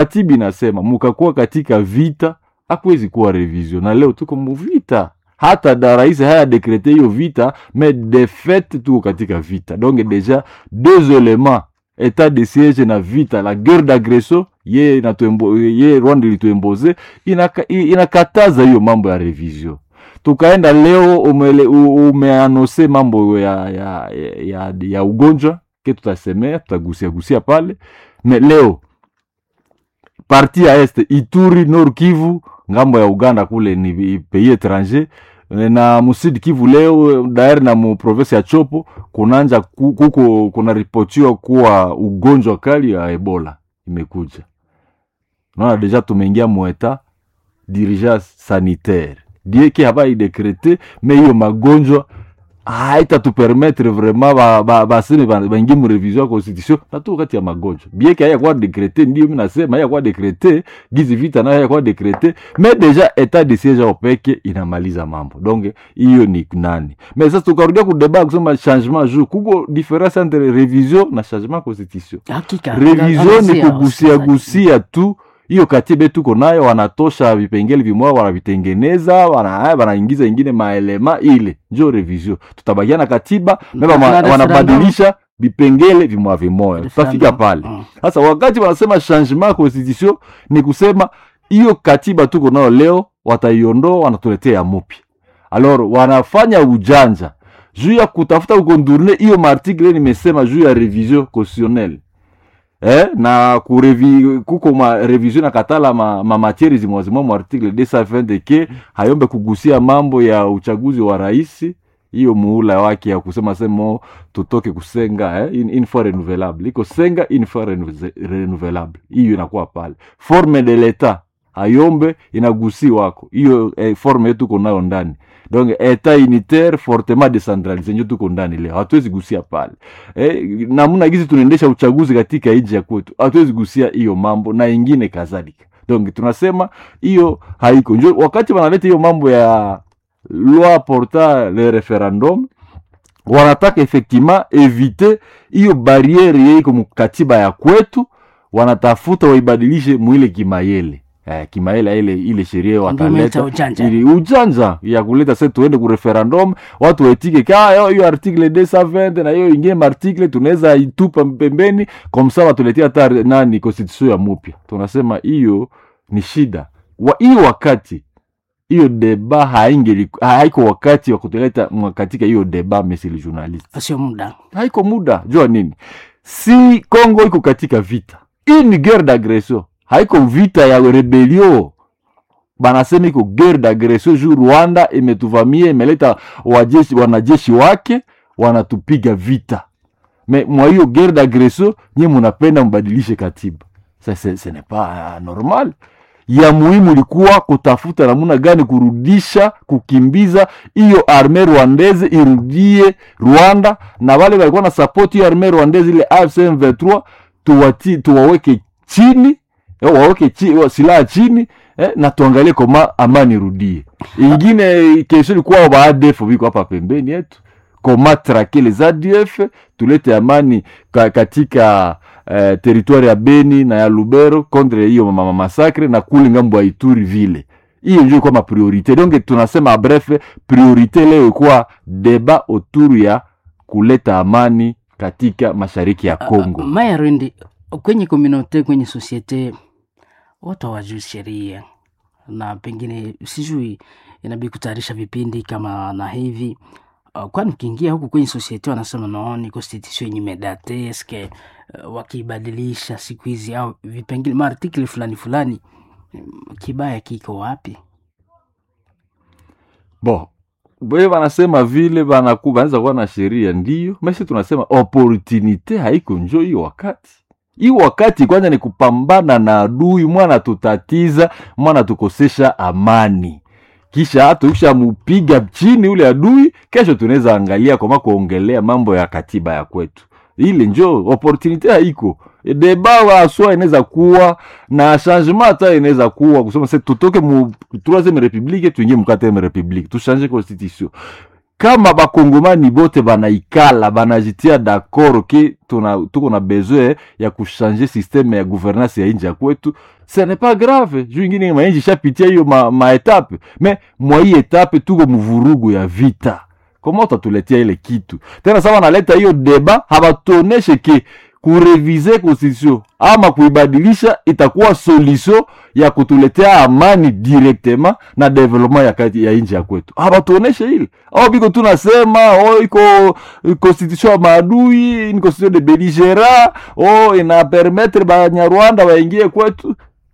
katiba inasema mukakuwa katika vita hakuwezi kuwa revision na leo tuko muvita hata da rais haya dekrete hiyo vita mais de fait tuko katika vita donc deja deux éléments etat de siege na vita la guerre d'agression ye inatuembo, ye rwanda ilituemboze inaka, inakataza hiyo mambo ya revision tukaenda leo umele, u- umeanose mambo ya, ya, ya, ya ugonjwa ke tutasemea tutagusia gusia pale me leo parti ya este ituri nord kivu ngambo ya uganda kule ni pays étranger na musud kivu leo daer na mu province ya chopo kunanja ku- kuko kunaripotiwa kuwa ugonjwa kali ya ebola imekuja naona deja tumeingia mueta dirigence sanitaire dieke habai dekrete me hiyo magonjwa haitatupermetre vraiment ba- ba- baseme ba- baingie mu revision ya constitution natu kati ya magonjwa bieke hayakuwa dekrete ndio mi nasema hayakuwa dekrete gizi vita nayo hayakuwa dekrete me deja etat de siege ao peke inamaliza mambo donc hiyo ni nani me sasa tukarudia kudeba kusema changement jour kuko difference entre revision na changement ya constitution hakika revision ni angazia, kugusia wasikilizaji. gusia tu hiyo katiba tuko nayo wanatosha vipengele vimoja wanavitengeneza wana- wanaingiza ingine maelema ile njo revision tutabakia na katiba Na- meba na ma- referendum. wanabadilisha vipengele vimoja vimoja tutafika Referendum. pale Mm. sasa wakati wanasema changement ya constitution ni kusema hiyo katiba tuko nayo leo wataiondoa wanatuletea ya mupya alors wanafanya ujanja juu ya kutafuta kukondurne hiyo maartikle nimesema juu ya revision constitutionnelle eh, na kurevi, kuko ma revision na katala ma, ma matiere zimwazimwa mu article 220 ke hayombe kugusia mambo ya uchaguzi wa rais hiyo muula wake ya kusema semo tutoke kusenga eh, in, in fois renouvelable iko senga in fois renouve- renouvelable hiyo inakuwa pale forme de l'etat hayombe inagusi wako hiyo eh, forme yetu tuko nayo ndani donc etat unitaire fortement decentralise njo tuko ndani leo hatuwezi gusia pale eh, namna gizi tunaendesha uchaguzi katika nchi ya kwetu hatuwezi gusia hiyo mambo na ingine kadhalika donc tunasema hiyo haiko njo wakati wanaleta hiyo mambo ya loi porta le referendum wanataka effectivement evite hiyo barriere yeiko mukatiba ya kwetu wanatafuta waibadilishe mwile kimayele eh, kimayele ile ile sheria Ndio wataleta umeita ujanja. ili ujanja ya kuleta se tuende ku referendum watu waitike ka yo- hiyo article 220 na hiyo ingine maartikle tunaweza itupa pembeni komsa watuletea hata nani constitution ya mupya tunasema hiyo ni shida wa hiyo wakati hiyo deba haingeli haiko wakati wa kutuleta mwa- katika hiyo deba mesili journalist sio muda haiko muda jua nini si congo iko katika vita hii ni guerre d'agression haiko vita ya rebelio banasema iko guerre d'agression juu rwanda imetuvamia imeleta wajeshi wanajeshi wake wanatupiga vita me mwa hiyo guerre d'agression nye munapenda mbadilishe katiba Sa- se, se n'est pas uh, normal ya muhimu ilikuwa kutafuta namuna gani kurudisha kukimbiza hiyo arme rwandeze irudie rwanda na wale walikuwa na support hiyo arme rwandeze ile AFC M23 tuwati, tuwaweke chini eh, waweke chi, wa- silaha chini eh, na tuangalie koma amani irudie ingine kesho ilikuwa ba ADF biko hapa pembeni yetu koma trake les ADF tulete amani ka, katika eh, teritwari ya Beni na ya Lubero contre hiyo mama masakre na kule ngambo ya Ituri vile hiyo ndio kwa priorite donc tunasema bref priorite leo ilikuwa deba autour ya kuleta amani katika mashariki ya Kongo. maya rendi kwenye komunote kwenye sosiete watu hawajui sheria na pengine sijui inabidi kutayarisha vipindi kama na hivi uh, kwani ukiingia huku kwenye sosiete wanasema naoni constitution yenye medate eske uh, wakiibadilisha siku hizi au vipengine maartikli fulani fulani mm, kibaya kiko wapi Bon, we wanasema vile banaku banaweza kuwa na sheria ndio, mesi tunasema opportunite haiko njo hiyo wakati hii wakati kwanza ni kupambana na adui mwana tutatiza mwana tukosesha amani kisha hata ukishamupiga chini ule adui kesho tunaweza angalia kama kuongelea mambo ya katiba ya kwetu ile njo opportunite haiko deba waswa inaweza kuwa na changement hata inaweza kuwa kusema se tutoke mu troisième république tuingie mu quatrième république tuchange constitution kama bakongomani bote banaikala banajitia d'accord ke tuna- tuko na besoin ya kushanje systeme ya gouvernance ya inji ya kwetu ce n'est pas grave juu ingine mainji ishapitia hiyo ma, maetape me mwa hii etape tuko mvurugu ya vita koma utatuletea ile kitu tena sama naleta hiyo deba habatuoneshe ke kurevize constitution ama kuibadilisha itakuwa solution ya kutuletea amani directement na development ya, kati- ya inji ya kwetu habatuoneshe ile au biko tunasema oh, iko constitution ya maadui ni constitution de beligera oh, ina permettre banyarwanda waingie kwetu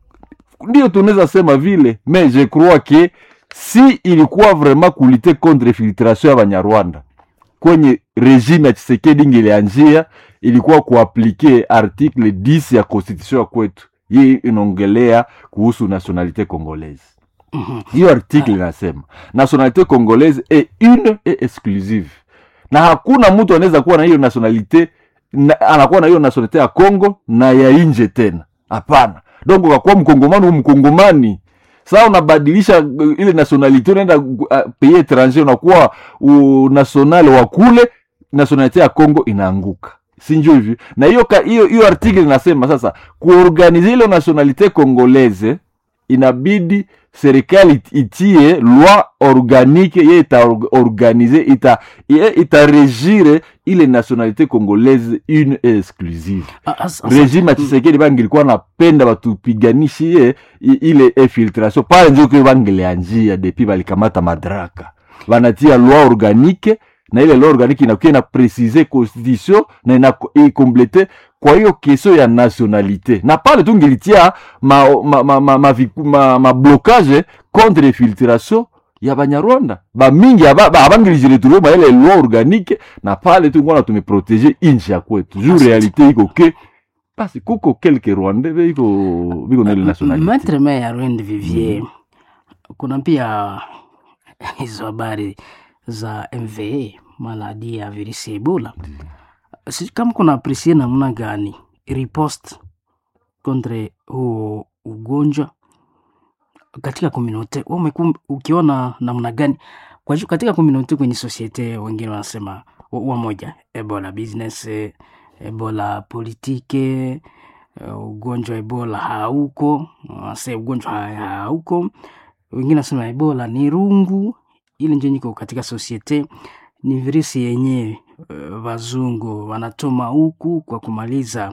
ndio tunaweza sema vile mais je crois que si ilikuwa vraiment kulite contre filtration ya banyarwanda kwenye regime ya chisekedi ingelianjia ilikuwa kuaplike article 10 ya constitution ya kwetu hii inaongelea kuhusu nationalité congolaise Mhm. hiyo article inasema nationalité congolaise est une et exclusive na hakuna mtu anaweza kuwa na hiyo nationalité na, anakuwa na hiyo nationalité ya congo na ya inje tena hapana donc ukakuwa mkongomani u mkongomani saa unabadilisha uh, ile nationalité unaenda uh, pays étranger unakuwa uh, national wa kule nationalité ya congo inaanguka sinjo hivyo na hiyo ka- hiyo hiyo article inasema sasa kuorganize ile nationalité congolaise inabidi serikali it- itie loi organique ye itaorganize ita, ye itaregire ile nationalité congolaise une et exclusive Ah, as- as- regime ya chisekedi bangilikuwa napenda batupiganishie i- ile infiltration pale njoke bangeleanjia depuis balikamata madaraka banatia loi organique na ile loi organique inakuwa ina précise constitution na ina ikomplete kwa hiyo kesio ya nationalité na pale tu ngilitia ma, ma, ma, ma, ma, viku- ma, ma blocage contre infiltration ya banyarwanda bamingi aba- ba- abangilijiretrouve ma ile loi organique na pale tu ngona tumeprotege inchi ya kwetu juu Asante. realite iko ke basi kuko kelke rwanda biko biko na ile nationalité Maitre Meya Rwend Vivier, kuna pia hizo habari za MVA, maladi ya virusi ya Ebola. Sijui kama kuna apresie namna gani riposte contre huo ugonjwa katika komunote, wewe umekuwa ukiona namna gani kwa juu katika komunote, kwenye sosiete, wengine wanasema wa- wamoja Ebola business, eh, Ebola politike uh, ugonjwa wa ebola hauko wase ugonjwa ha- hauko wengine nasema ebola ni rungu ili njo niko katika sosiete ni virusi yenyewe uh, wazungu wanatoma huku kwa kumaliza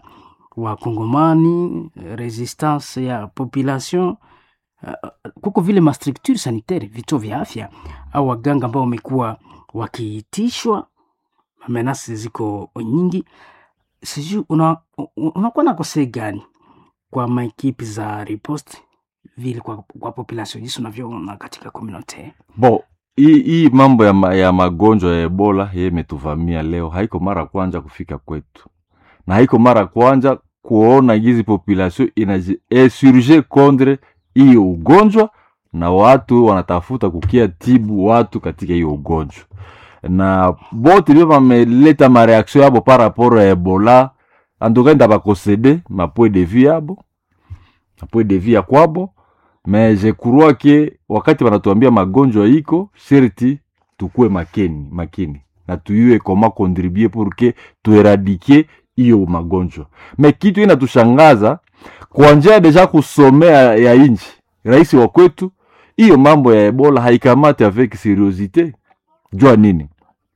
wakongomani resistance ya population uh, kuko vile mastructure sanitaire vituo vya afya au waganga ambao wamekuwa wakiitishwa menasi ziko nyingi sijui una, u- unakuwa na kosei gani kwa maekipi za riposte vile kwa, kwa population jinsi unavyoona katika community bo hii hii mambo ya, ma, ya magonjwa ya ebola ye imetuvamia leo haiko mara kwanza kufika kwetu na haiko mara kwanza kuona gizi population inajiinsurge contre hiyo ugonjwa na watu wanatafuta kukia tibu watu katika hiyo ugonjwa na bote ndio bameleta mareaction yabo par rapport ya ebola antuka ndabakosede mapwe de vie yabo mapwe de vie ya kwabo me je crois ke wakati wanatuambia magonjwa iko sherti tukue makini makini na tuyue koma contribue pour que tueradike hiyo magonjwa me kitu inatushangaza kwa njia deja kusomea ya inchi rais wa kwetu hiyo mambo ya ebola haikamate avec seriosite jua nini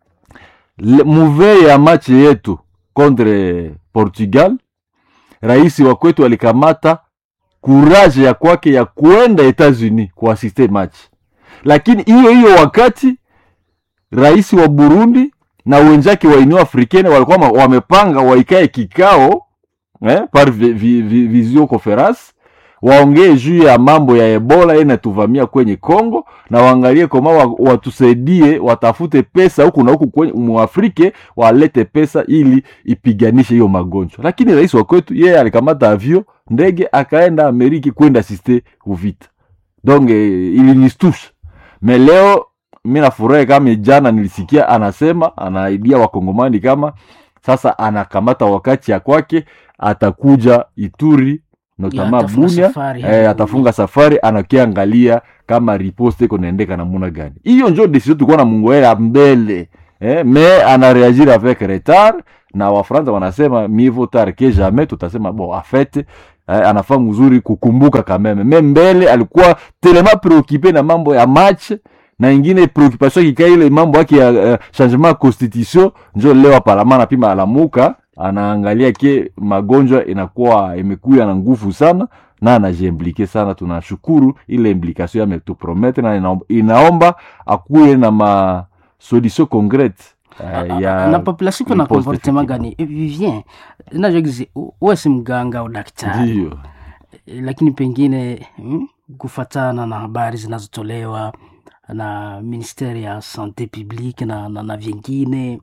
Le- muvee ya machi yetu contre portugal rais wa kwetu alikamata kuraje ya kwake ya kuenda etats-unis kuasiste machi lakini hiyo hiyo wakati rais wa burundi na wenzake wa union africaine walikuwa ma- wamepanga waikae kikao eh, par vi, vi, vi, visio conference waongee juu ya mambo ya ebola ye natuvamia kwenye congo na waangalie koma wa, watusaidie watafute pesa huku na huku kwenye muafrike walete pesa ili ipiganishe hiyo magonjwa lakini rais wa kwetu yeye alikamata avio ndege akaenda ameriki kwenda asiste uvita donc eh, ilinistusha me leo mi nafurahi kama jana nilisikia anasema anaidia wakongomani kama sasa anakamata wakati ya kwake atakuja ituri notama atafunga bunia safari eh, hadi atafunga safari anakiangalia kama riposte iko naendeka namuna gani hiyo njo desizio tulikuwa na mungoela mbele eh, me anareagir avec retard na wafransa wanasema mieux vaut tard que jamais tutasema bon afete eh, anafaa mzuri kukumbuka kameme me mbele alikuwa telema preocupe na mambo ya match na ingine preoccupation kikaa ile mambo yake ya uh, changement ya constitution njo leo aparama napima alamuka anaangalia ke magonjwa inakuwa imekuya na nguvu sana na anajiimplike sana tunashukuru ile implication ametupromete na inaomba, inaomba akuye na ma solution concrete uh, ya na population iko na riposte comportement effective. gani Eh, vivien najogizi uwe si mganga au daktari ndiyo Eh, lakini pengine mm, kufatana na habari zinazotolewa na ministeri ya sante publique na, na, na vingine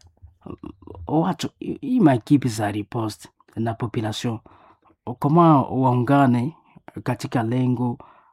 watu hii maekipi za riposte na population kama waungane katika lengo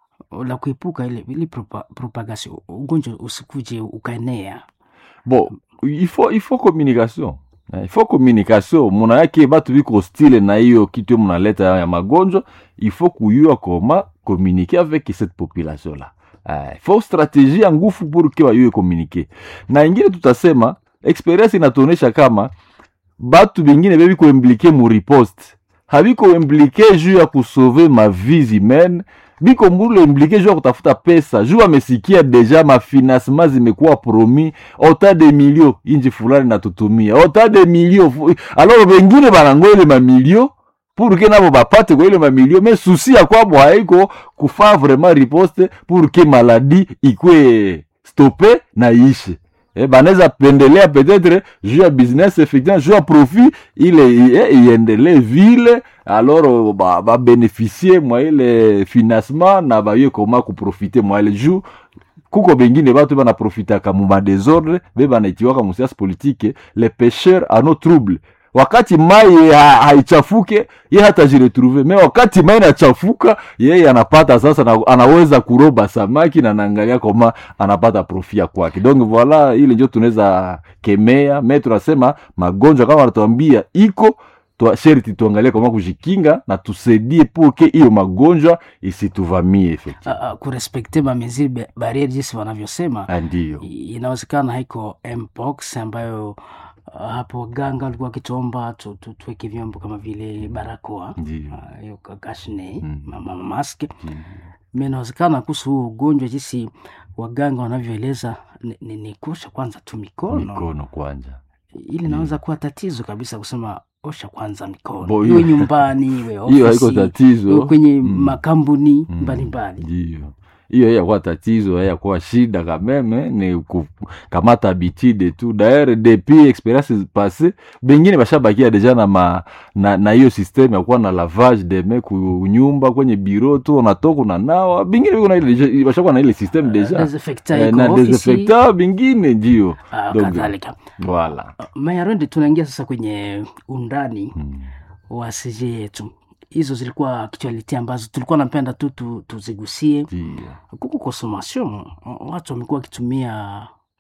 la kuepuka ile, ile propa, propagation ugonjwa usikuje ukaenea bon il faut, il faut communication Eh, il faut communication muna yake batu biko hostile na hiyo kitu yo munaleta ya magonjwa il faut kuyua koma communiquer avec cette population là eh, il faut stratégie ya ngufu pour ke bayue communiquer na ingine tutasema experience inatuonesha kama batu bengine bebiko implike mu riposte habiko implike juu ya kusauve ma vies humaine biko mbulu implike juu ya kutafuta pesa juu amesikia deja mafinancement zimekuwa promis ota de milio inji fulani natutumia ota de milio fu- alors bengine banango ile mamilio pour ke nabo bapate kwa ile mamilio me susi ya kwabo haiko kufaa vraiment riposte pour ke maladi ikwe stope na ishe eh, banaweza pendelea peut-être juu ya business effectivement juu ya profit ile eh, iendelee vile alors ba- babeneficie mwa ile financement na baye koma kuprofite mwa ile juu kuko bengine batu banaprofitaka mu madesordre be banaitiwaka musiasi politike le pêcheur ano trouble wakati mai ha, haichafuke ye hatajiretrouve me wakati mai inachafuka yeye anapata sasa na, anaweza kuroba samaki na naangalia koma anapata profia kwake donc voila ile njo tunaweza kemea me tunasema magonjwa kama wanatuambia iko twa, sherti tuangalie kama kujikinga na tusaidie puke hiyo magonjwa isituvamie effectivement uh, uh, kurespekte mameziri ba- barriere jinsi wanavyosema Ah, ndiyo I- inawezekana haiko mpox ambayo uh, hapo waganga walikuwa wakituomba tu, tu, tuweke vyombo kama vile barakoa ndiyo uh, hiyo ka- kashne Mm. ma- ma- mask ndiyo. mi inawezekana kuhusu huo ugonjwa jinsi waganga wanavyoeleza ni, ni, ni kuosha kwanza tu mikono mikono kwanja ili inaweza kuwa tatizo kabisa kusema osha kwanza mikono Bo, iwe hiyo- nyumbani iwe hiyo haiko ofisi iwe tatizo kwenye Mm. makampuni Mm. mbalimbali ndiyo hiyo yakuwa tatizo yakuwa shida kameme ni kukamata habitude tu daere depuis experience passe bengine bashabakia deja na ma, na, na hiyo systeme ya kuwa na lavage de main kunyumba kwenye biro tu unatoka unanawa bingine biko na ile deja- bashakuwa na ile systeme deja desinfectant Eh, iko na ofisi, desinfecta bingine ndio ah, Donc, kadhalika voilà mayarende tunaingia sasa kwenye undani Mm. wa sije yetu hizo zilikuwa actuality ambazo tulikuwa napenda tu tu- tuzigusie Ndio. kuku consommation watu wamekuwa wakitumia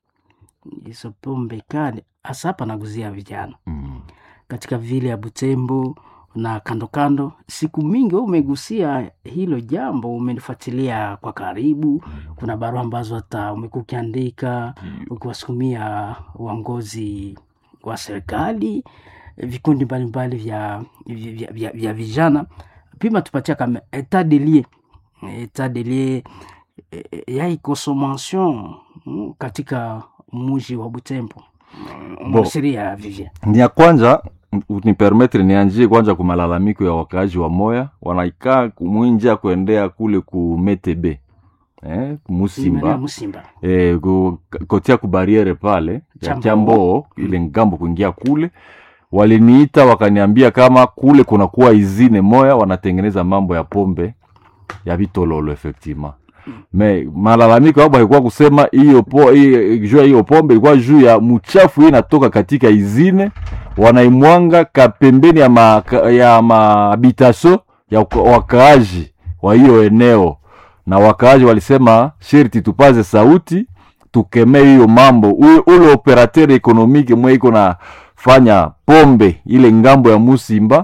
hizo pombe kali hasa hapa naguzia vijana Mm. katika vile ya butembo na kando kando siku mingi wewe umegusia hilo jambo umelifuatilia kwa karibu kuna barua ambazo hata umekuwa ukiandika ukiwasukumia uongozi wa serikali vikundi mbalimbali vya, vya, vya, vya, vya vijana pima tupatia kama etat de lieu etat de lieu eh, ya hii consommation mm, katika muji wa butembo Bon. msiria vivien ni ya kwanza nipermetre nianjie kwanza ku malalamiko ya wakaaji wa moya wanaikaa kumwinja kuendea kule ku metebe eh, Maria musimba musimba eh, ku, kotia ku bariere pale ya Chamboo. chamboo ile ngambo kuingia kule waliniita wakaniambia kama kule kunakuwa izine moya wanatengeneza mambo ya pombe ya vitololo effectivement me malalamiko yabo haikuwa kusema hiyo po hiyo- juu ya hiyo pombe ilikuwa juu ya mchafu hii inatoka katika izine wanaimwanga kapembeni ya ma, ya mahabitasio ya waka- wakaaji wa hiyo eneo na wakaaji walisema sherti tupaze sauti tukemee hiyo mambo Ule- ule operateur ekonomike mwe iko na fanya pombe ile ngambo ya musimba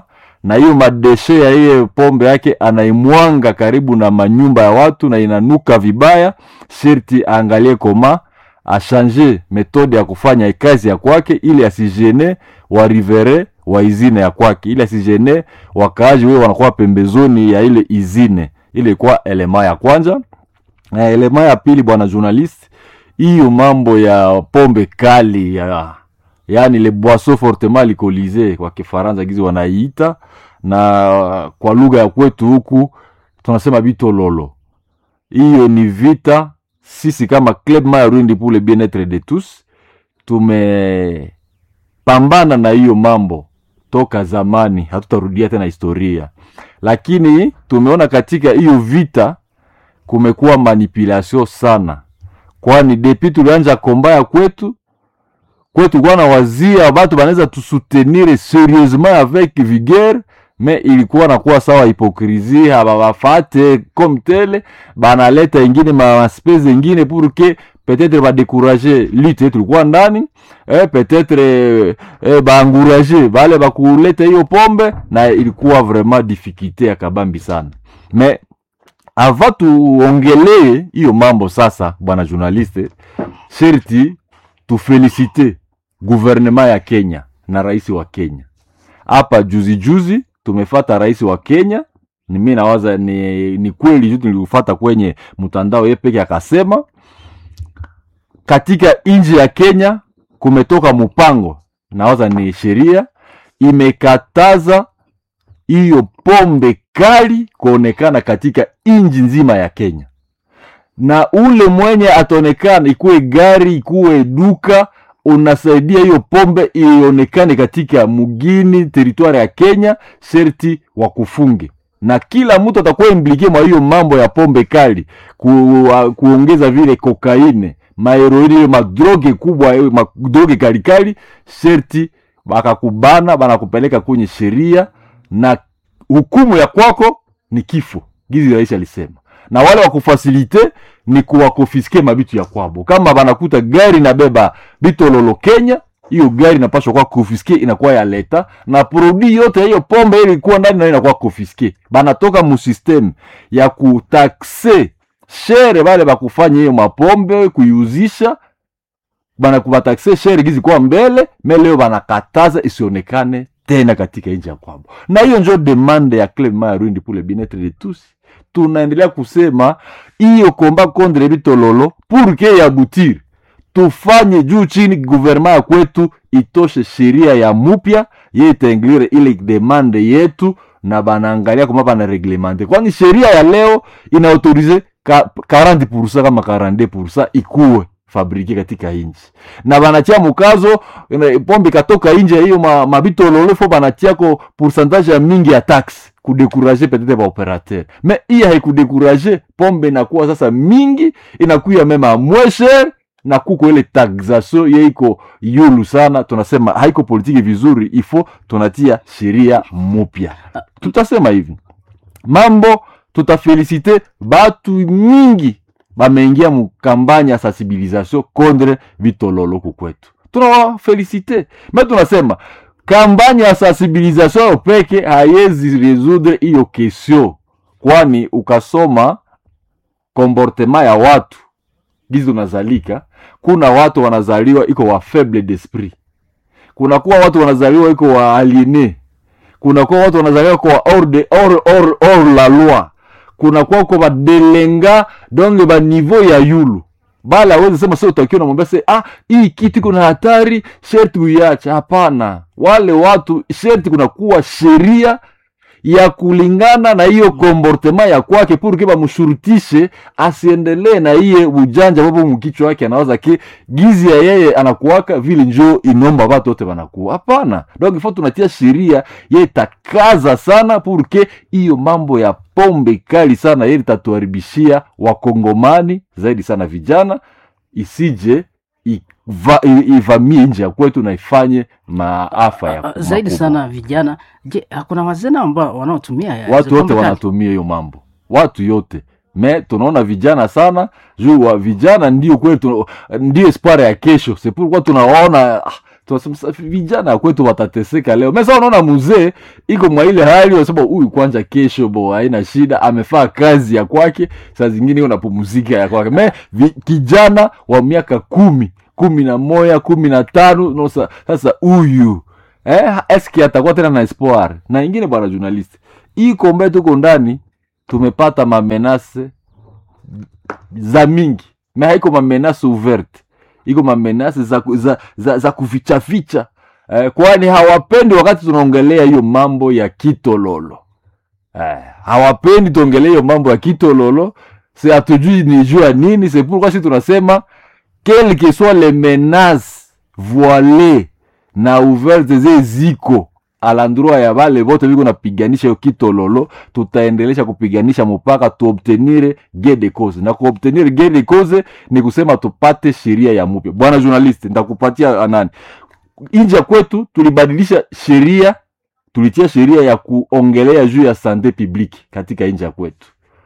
na hiyo madeshe ya hiyo pombe yake anaimwanga karibu na manyumba ya watu na inanuka vibaya sherti aangalie koma ashanje metode ya kufanya kazi ya kwake ili asijene warivere wa izine ya kwake ili asijene wakaaji wewe wanakuwa pembezoni ya ile izine ile ilikuwa elema ya kwanza na elema ya pili bwana journalist hiyo mambo ya pombe kali ya yaani le boisson fortement alcoolisé kwa kifaransa gizi wanaiita na kwa lugha ya kwetu huku tunasema bitololo hiyo ni vita sisi kama club mayarundi pour le bien-être de tous tumepambana na hiyo mambo toka zamani hatutarudia tena historia lakini tumeona katika hiyo vita kumekuwa manipulation sana kwani depi tulianja kombaya kwetu kwetu kuwa na wazia batu banaweza tusutenir serieusement avec vigueur me ilikuwa nakuwa sawa hipokrisi hababafate comme tele banaleta ingine maspese ingine pour que peut-être badekurager lutte tulikuwa ndani eh, peut-être eh, eh, baangurager bale bakuleta hiyo pombe na ilikuwa vraiment difficulté ya kabambi sana me ava tuongelee hiyo mambo sasa bwana journaliste sherti tufelicite guvernema ya kenya na rais wa kenya hapa juzi juzi tumefata rais wa kenya ni mi nawaza ni, ni kweli tu niliufata kwenye mtandao ye peke akasema katika nchi ya kenya kumetoka mpango nawaza ni sheria imekataza hiyo pombe kali kuonekana katika nchi nzima ya kenya na ule mwenye ataonekana ikuwe gari ikuwe duka unasaidia hiyo pombe ionekane katika mugini teritwari ya kenya sherti wakufunge na kila mtu atakuwa implikie mwa hiyo mambo ya pombe kali ku, uh, kuongeza vile kokaine maheroini hiyo madroge kubwa hiyo madroge kalikali sherti bakakubana banakupeleka kwenye sheria na hukumu ya kwako ni kifo gizi rais alisema na wale wakufasilite ni kuwakonfiske mabitu ya kwabo kama banakuta gari nabeba bitololo kenya hiyo gari inapashwa kuwa konfiske inakuwa ya leta na produit yote ya hiyo pombe ile ilikuwa ndani nayo inakuwa konfiske banatoka musysteme ya kutakse shere bale bakufanya hiyo mapombe kuiuzisha bana kubatakse shere gizi kwa mbele me leo banakataza isionekane tena katika nchi ya kwabo na hiyo njo demande ya club mayarundi pour le bien-être de tous tunaendelea kusema hiyo komba kondre bitololo pour que yabutir tufanye juu chini guvernema ya kwetu itoshe sheria ya mupya ye itainglire ile demande yetu na banaangalia kama banareglemente kwani sheria ya leo inaautorize ka, 40 kama 42 ikuwe fabrike katika inchi na banatia mukazo ina- pombe ikatoka inje ya hiyo ma- mabitololo fo banatiako pourcentage ya mingi ya taxe kudekuraje peut-être ba operateur mais hii haikudekuraje pombe inakuwa sasa mingi inakuya mema moins cher na kuko ile taxation ye iko yulu sana tunasema haiko politiki vizuri ifo tunatia sheria mupya tutasema hivi mambo tutafelisite batu mingi bameingia mukambanya ya sensibilisation contre vitololo kukwetu tunawafelisite me tunasema kampanya ya sensibilisation peke hayezi resoudre hiyo kesio kwani ukasoma komportema ya watu gizi unazalika kuna watu wanazaliwa iko wa faible d'esprit kunakuwa watu wanazaliwa iko wa aliene kunakuwa watu wanazaliwa kwa hors de hors hors hors la loi kunakuwa kwa badelenga donc ba niveau ya yulu bala awezi sema sio utakiwa namwambia se ah hii kitu iko na hatari sherti uiache hapana wale watu sherti kunakuwa sheria ya kulingana na hiyo komportema ya kwake purke bamshurutishe asiendelee na iye ujanja bobo mkichwa wake anawaza ke gizi ya yeye anakuwaka vile njo inomba watu wote wanakuwa hapana donc ifo tunatia sheria ye takaza sana purke hiyo mambo ya pombe kali sana ye itatuharibishia wakongomani zaidi sana vijana isije iva, i- ivamie nje ya kwetu na ifanye maafa ya Ah, zaidi makubwa. sana vijana je hakuna wazena ambao wanaotumia ya- watu hizo wote pombe kali? wanatumia hiyo mambo watu yote me tunaona vijana sana juu wa vijana ndio kweli tu- ndio espoir ya kesho sepulkuwa tunawaona ah, tunasema sasa vijana kwetu watateseka leo mesa unaona mzee iko mwa ile hali unasema huyu kwanza kesho bo haina shida amefaa kazi ya kwake saa zingine iko napumzika ya kwake me vi, kijana wa miaka kumi kumi na moya kumi na tano no, sa- sasa huyu eh, eski atakuwa tena na espoir na ingine bwana journalist hii kombe tuko ndani tumepata mamenase za mingi me haiko mamenase ouverte iko mamenase za, ku- za, za, za kufichaficha eh, kwani hawapendi wakati tunaongelea hiyo mambo ya kitololo eh, hawapendi tuongelee hiyo mambo ya kitololo se hatujui ni juu ya nini se pourquoi si tunasema quel que soit les menaces voilées na ouverte ze ziko alandroa ya bale bote biko napiganisha hiyo kitololo tutaendelesha kupiganisha mpaka tuobtenire gain de cause na kuobtenire gain de cause ni kusema tupate sheria ya mupya bwana journalist nitakupatia anani nje ya kwetu tulibadilisha sheria tulitia sheria ya kuongelea juu ya sante publique katika nje ya kwetu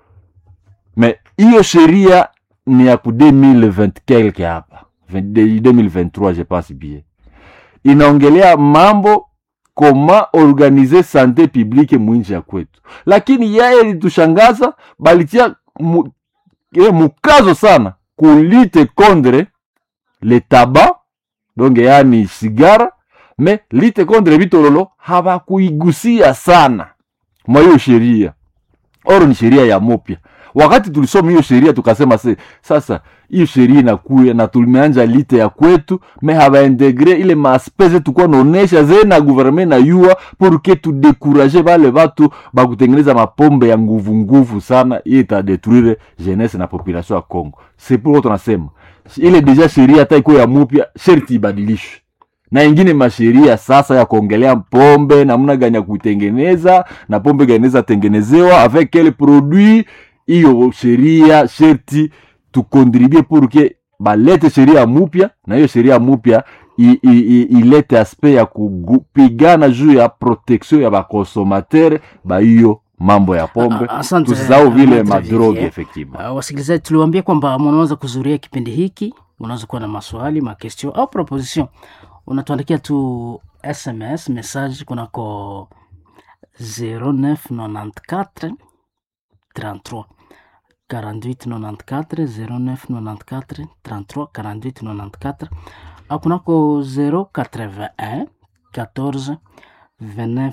me hiyo sheria ni ya ku 2020 quelque hapa 2023 je pense bien inaongelea mambo koma organize sante publique mwinji ya kwetu lakini yeye litushangaza balitia mu, eh, mukazo sana kulite contre le tabac donc yani sigara me lite contre vitololo hawakuigusia sana mwa hiyo sheria oro ni sheria ya mupya wakati tulisoma hiyo sheria tukasema se sasa hiyo sheria inakuya na tumeanja lite ya kwetu me habaintegre ile maaspese tukuwa naonesha ze na gouvernement na yua porke tudekuraje bale batu bakutengeneza mapombe ya nguvu nguvu sana iye itadetruire jeunesse na population ya congo c'est pourquoi tunasema ile deja sheria hata ikuwa ya mupya sherti ibadilishwe na ingine masheria sasa ya kuongelea pombe namna gani ya kuitengeneza na pombe gani inaweza tengenezewa avec quel produit hiyo sheria sherti tukontribue pour que balete sheria mupya na hiyo sheria mupya i- i- i- ilete aspect ya kupigana juu ya protection ya bakonsomatere ba hiyo mambo ya pombe A- a- asante, tusisahau vile Maitre madroge Vivier. effectivement Uh, wasikilizaji tuliwaambia kwamba mnaweza kuzuria kipindi hiki unaweza kuwa na maswali makestio au proposition unatuandikia tu sms message kunako 0994 33 4894 0994 33 4894 au kunako 081 14 29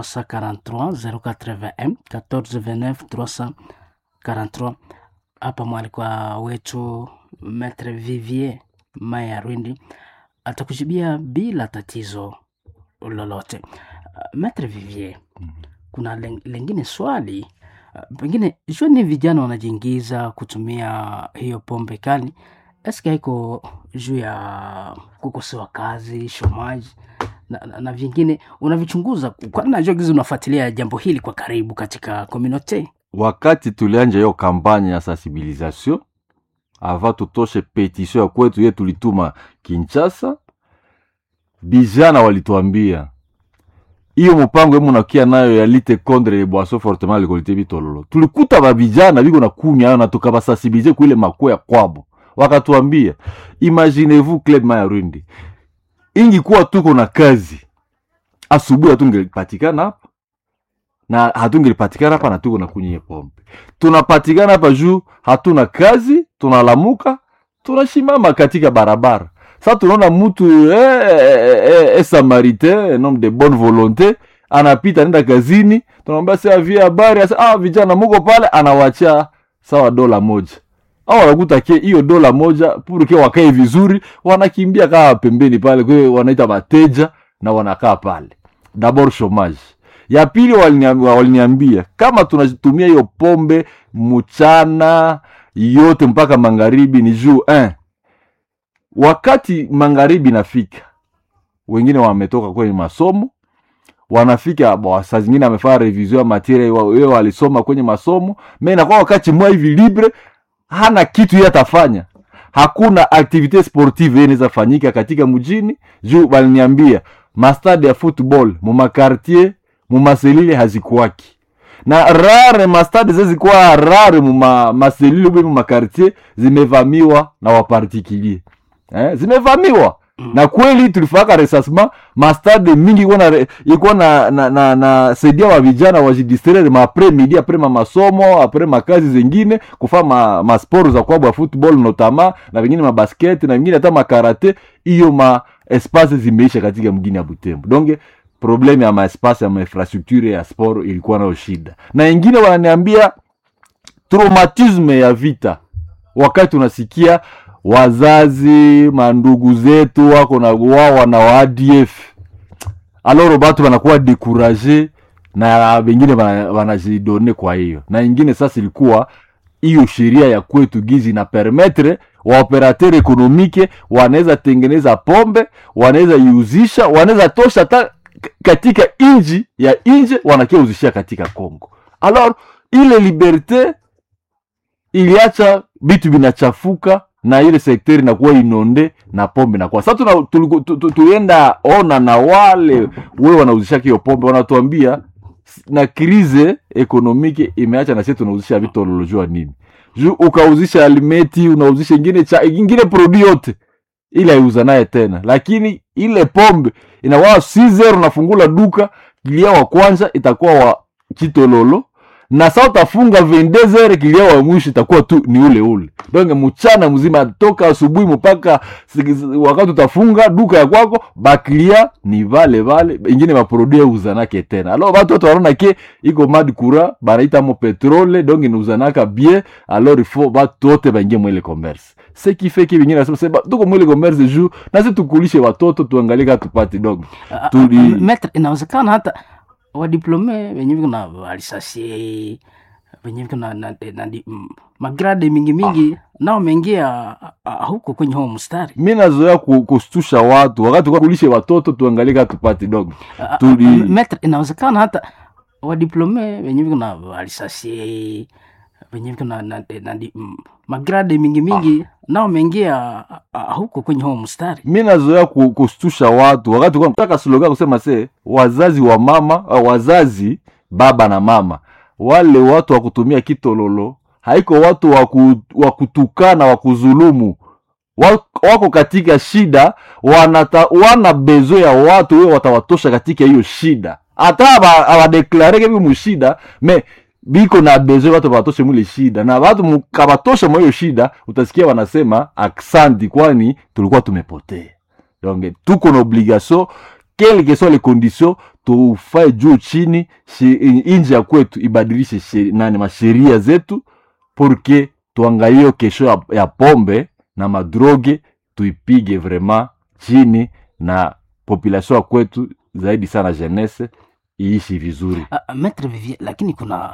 343 081 14 29 343 hapa mwalikwa wetu Maitre Vivier Maya Rwindi atakujibia bila tatizo lolote. Uh, Maitre Vivier, kuna len- lengine swali uh, pengine jua ni vijana wanajiingiza kutumia hiyo pombe kali, eske haiko juu ya kukosewa kazi, shomaji na, na, na vingine unavichunguza, kwani najua gizi unafuatilia jambo hili kwa karibu katika community. wakati tulianja hiyo kampanye ya sensibilisation ava tutoshe petition ya kwetu ye tulituma kinshasa vijana walituambia hiyo mpango emu nakia nayo ya lite contre les boissons fortement alcoolisées bitololo tulikuta bavijana biko na kunywa ayo na tukabasensibilize kuile makuwa ya kwabo wakatuambia imaginez-vous club maya rwindi ingikuwa tuko na kazi asubuhi hatungelipatikana hapa na hatungelipatikana hapa na tuko na kunywa pombe tunapatikana hapa juu hatuna kazi tunalamuka tunashimama katika barabara sa tunaona mtu eh, eh, eh, eh, samaritain un homme de bonne volonté anapita nenda kazini tunamwambia si avie habari asa ah, vijana muko pale anawachia sawa dola moja au wanakuta ke hiyo dola moja purke wakae vizuri wanakimbia kaa pembeni pale kwa hiyo wanaita mateja na wanakaa pale dabord chomage ya pili waliniambia, waliniambia kama tunatumia hiyo pombe mchana yote mpaka magharibi ni juu eh. wakati magharibi nafika wengine wametoka kwenye masomo wanafika bo, saa zingine amefanya revision ya materia wewe walisoma kwenye masomo me nakuwa wakati mwa hivi libre hana kitu ye atafanya hakuna aktivite sportive ye inaweza fanyika katika mjini juu baliniambia mastade ya football mumakartier mumaselile hazikuwaki na rare mastade zezikuwa rare muma maselile ube mumakartier zimevamiwa na wapartikulier eh? zimevamiwa Mm. na kweli tulifaka resasma mastade mingi ikuwa na ikuwa na, na, na, na saidia wa vijana wajidistraire ma apres midi apres ma masomo apres makazi zengine kufa ma, ma sport za kwabo ya football notama na vingine mabasket na vingine hata makarate hiyo ma espace zimeisha katika mgini ya Butembo donc probleme ya maespace ya mainfrastructure ya sport ilikuwa nayo shida na ingine wananiambia traumatisme ya vita wakati unasikia wazazi mandugu zetu wako na wawa na wa ADF aloro batu wanakuwa dekuraje na wengine wana- wanajidone kwa hiyo na ingine sasa ilikuwa hiyo sheria ya kwetu gizi na permetre waoperateur ekonomike wanaweza tengeneza pombe wanaweza iuzisha wanaweza tosha hata k- katika inji ya nje wanakia uzishia katika congo alors ile liberte iliacha vitu vinachafuka na ile sekteri inakuwa inonde na pombe nakuwa sasa tuna- tuliku- tu- tu- tulienda ona na wale we wanauzishaka hiyo pombe wanatuambia s- na krize ekonomike imeacha na sisi tunauzisha vitu walolojua nini juu ukauzisha alimeti unauzisha ingine cha ingine produit yote ile aiuza naye tena lakini ile pombe inakuwa 6 unafungula duka kilia wa kwanza itakuwa wa kitololo na saa utafunga 22 kilia wa mwisho itakuwa tu ni ule ule donc mchana mzima toka asubuhi mpaka si- wakati utafunga duka ya kwako bakilia ni vale vale ingine maprodui uzanake tena alors batu watu wanaona ke iko mad kura banaita mo petrole donc inauzanaka bien alors il faut batu wote baingie mwele commerce ce qui fait que vingine nasema sema tuko mwele commerce juu nasi tukulishe watoto tuangalie kama tupate donc Ah, ah, Tuli- ah, metre inawezekana hata wadiplome wenye viko na walisasie wenye viko na, na, na, na mm, magrade mingi mingi nao wameingia ah, ah, huko kwenye huo mstari mi nazoea ku- kustusha watu wakati tulikuwa kulishe watoto tuangalie kama tupate donc Ah, ah, Tuli- ah, metre inawezekana hata wadiplome wenye viko na walisasie wenye viko na, na, na, na mm, magrade mingi mingi nao wameingia ah, ah, huko kwenye huo mstari mi nazoea ku- kustusha watu wakati tulikuwa nataka slogan kusema se wazazi wa mama uh, wazazi baba na mama wale watu wa kutumia kitololo haiko watu wa ku- wa kutukana wa kuzulumu Wa- wako katika shida wanata, wana bezo ya watu wewe watawatosha katika hiyo shida hata aba- abadeklareke bi mushida me biko na bezo watu batoshe mwile shida na watu mkabatosha mwa hiyo shida utasikia wanasema aksanti kwani tulikuwa tumepotea donc tuko na obligation quelle que soit les conditions tufae juu chini shi- inji ya kwetu ibadilishe sheri- nani masheria zetu porque tuangalie hiyo kesho ya, ya pombe na madroge tuipige vraiment chini na population ya kwetu zaidi sana jeunesse iishi vizuri Ah, ah, Maître Vivier, lakini kuna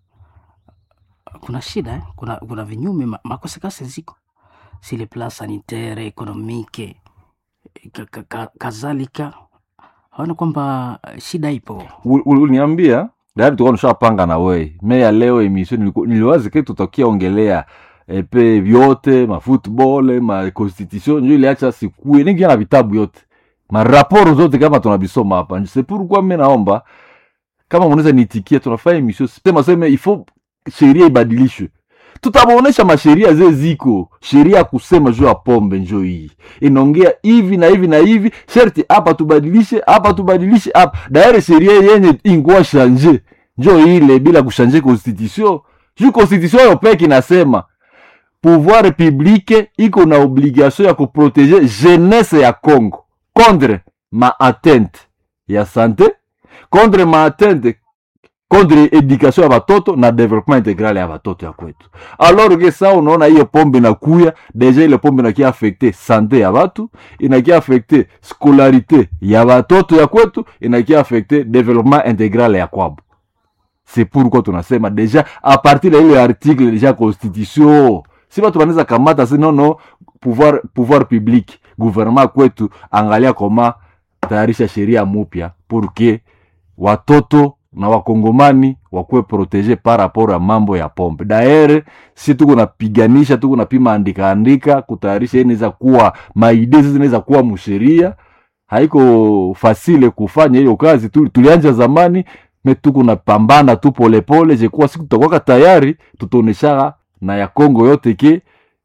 kuna shida eh? kuna kuna vinyume ma- makosekase ziko si le plan sanitaire économique ka, ka, ka, kadhalika haona kwamba eh, shida ipo Ul- ul- uliniambia tayari tulikuwa tushapanga na wei me ya leo emission niliku- niliwazi ke tutakia ongelea epe vyote mafootball ma constitution njo iliacha sikue ningia na vitabu yote maraporo zote kama tunabisoma hapa se pourquoi mi naomba kama mnaweza niitikia tunafanya emission sema sema ifo sheria ibadilishwe tutabaonesha masheria ze ziko sheria ya kusema juu ya pombe njo hii inaongea hivi na hivi na hivi sherti hapa tubadilishe hapa tubadilishe hapa daire sheria yenye ingua shanje njo ile bila kushanje constitution juu constitution yo peke inasema pouvoir publique iko na obligation ya kuprotege jeunesse ya congo contre ma atteinte ya sante contre ma atteinte contre education ya batoto na development integral ya batoto ya kwetu alors ke sa unaona hiyo pombe inakuya deja ile pombe inakia affecte sante ya batu inakia affecte scolarité ya batoto ya kwetu inakia affecte development integral ya kwabo c'est pourquoi tunasema deja a partir ya ile article deja constitution si batu banaweza kamata si nono pouvoir, pouvoir public gouvernement kwetu angalia koma tayarisha sheria mupya pour que watoto na wakongomani wakuwe protege par rapport ya mambo ya pombe daere si tuko napiganisha tuko napima andika andika kutayarisha inaweza kuwa maide zizi zinaweza kuwa musheria haiko fasile kufanya hiyo kazi tu, tulianja zamani me tuko napambana tu polepole jekuwa siku tutakwaka tayari tutaoneshaka na ya kongo yote ke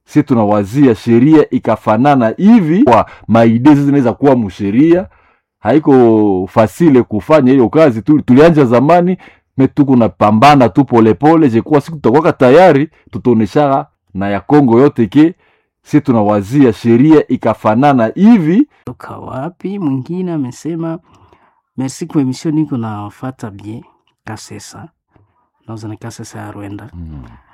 si tunawazia sheria ikafanana hivi kwa maide zinaweza kuwa msheria haiko fasile kufanya hiyo kazi tu, tulianja zamani me tuko napambana tu polepole jekuwa siku tutakwaka tayari tutaonesha na ya Kongo yote ke si tunawazia sheria ikafanana hivi toka wapi mwingine amesema merci kwa emission niko nafata bien kasesa nauza na kasesa ya rwenda mm.